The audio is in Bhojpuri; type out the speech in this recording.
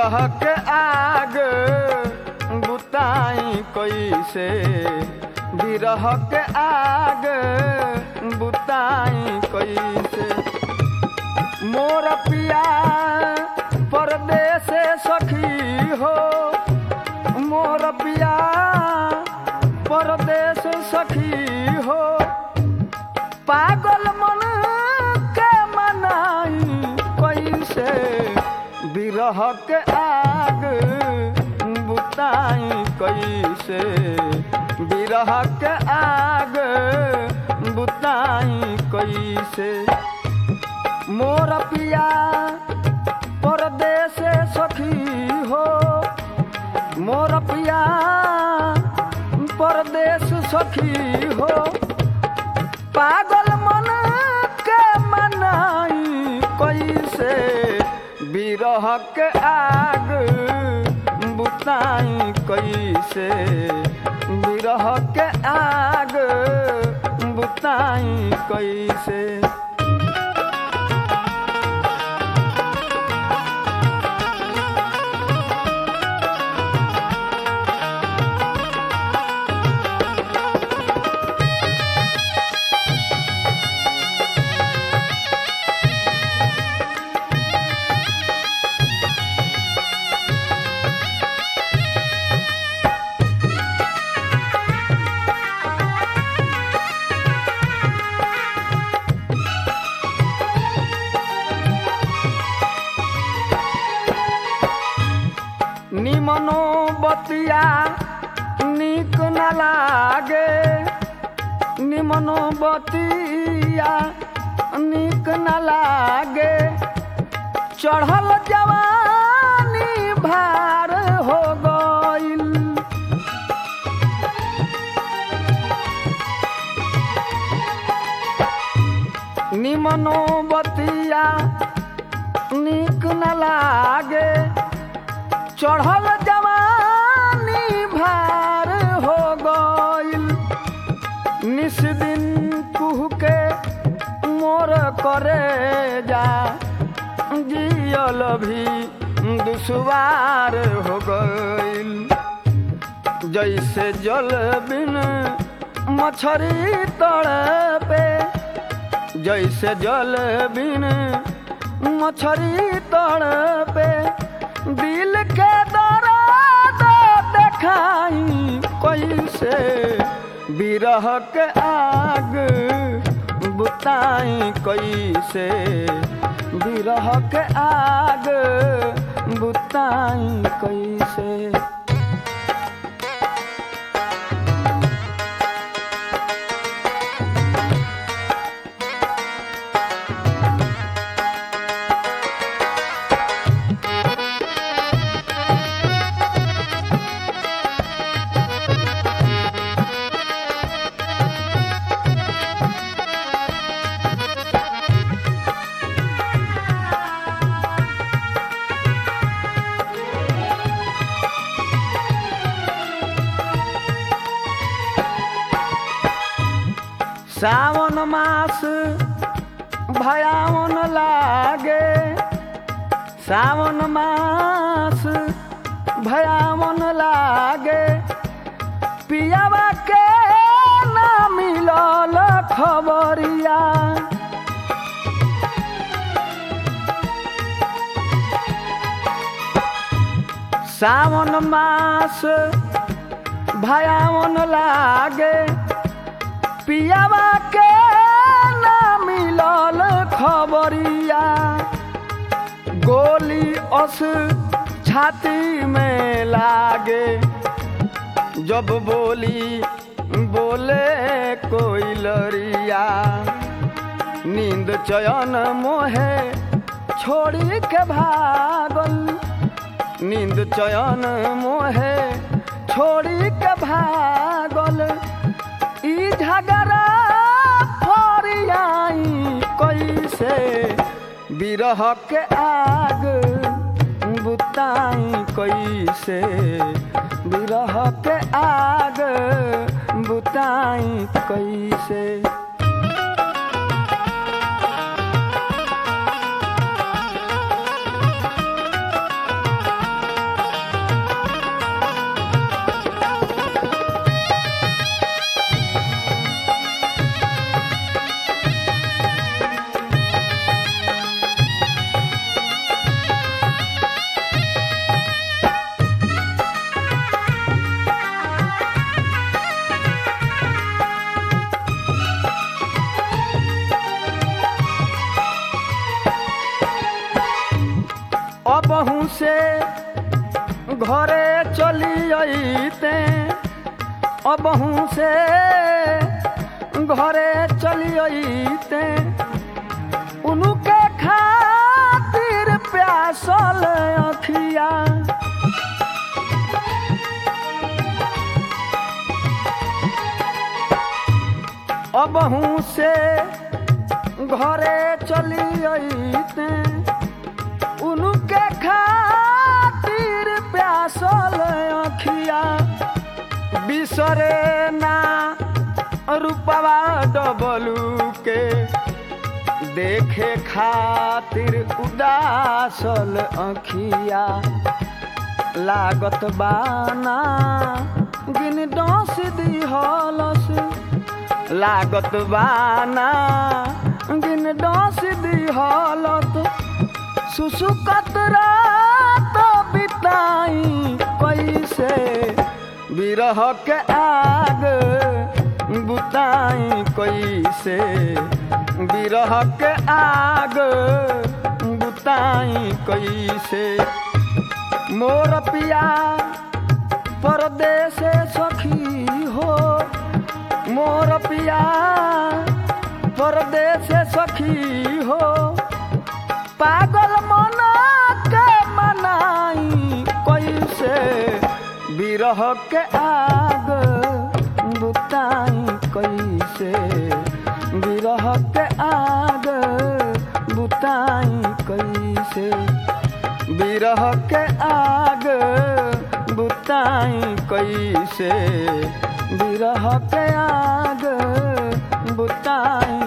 बिरह के आग बुताई कैसे बिरह के आग बुताई कैसे मोर पिया परदेस सखी हो मोर पिया परदेस सखी हो पागल मन के मनाई कैसे बिरह के आग बुताई कैसे बिरह के आग बुताई कैसे मोर पिया परदेस सखी हो मोर पिया परदेस सखी हो पागल मन के मनाई कैसे बिरह के आग बुताई कैसे बिरह के आग बुताई कैसे निमनो बतिया निक न लागे निमनो बतिया निक न लागे चढ़ल जवानी भार हो गइल निमनो बतिया निक न लागे चढ़ल जवानी भार हो गइल निस दिन कुह के मोर करे जा जियल भी दुश्वार हो गइल जैसे जल बिन मछरी तड़पे जैसे जल बिन मछरी तड़पे दिल के दर्द देखाई कैसे बिरह के आग बुताई कैसे बिरह के आग बुताई कैसे सावन मास भयावन लागे सावन मास भयावन लागे पियावा के ना मिलल खबरिया सावन मास भयावन लागे पियावा के ना मिलल खबरिया गोली अस छाती में लागे जब बोली बोले कोई लरिया नींद चयन मोहे छोड़ी के भागल नींद चयन मोहे छोड़ी के भागल ई झगड़ा फरियाई कैसे बिरह के आग बुताई कैसे बिरह के आग बुताई कैसे से घरे चली अइते अबहू से घरे चली अइते उनके खातिर प्यासल अखिया अबहू से घरे चली अइते उनके खातिर प्यासल अखिया बिसरे ना रूपवा डबलू के देखे खातिर उदासल अखिया लागत बाना गिन डस दिहलस लागत बाना गिन डस दिहलत सुसुकत रात बिताई कैसे बिरह के आग बुताई कैसे बिरह के आग बुताई कैसे मोर पिया परदेश सखी हो मोर पिया परदेश सखी हो पागल मना के मनाई कैसे बिरह के आग बुताई कैसे बिरह के आग बुताई कैसे बिरह के आग बुताई कैसे बिरह के आग बुताई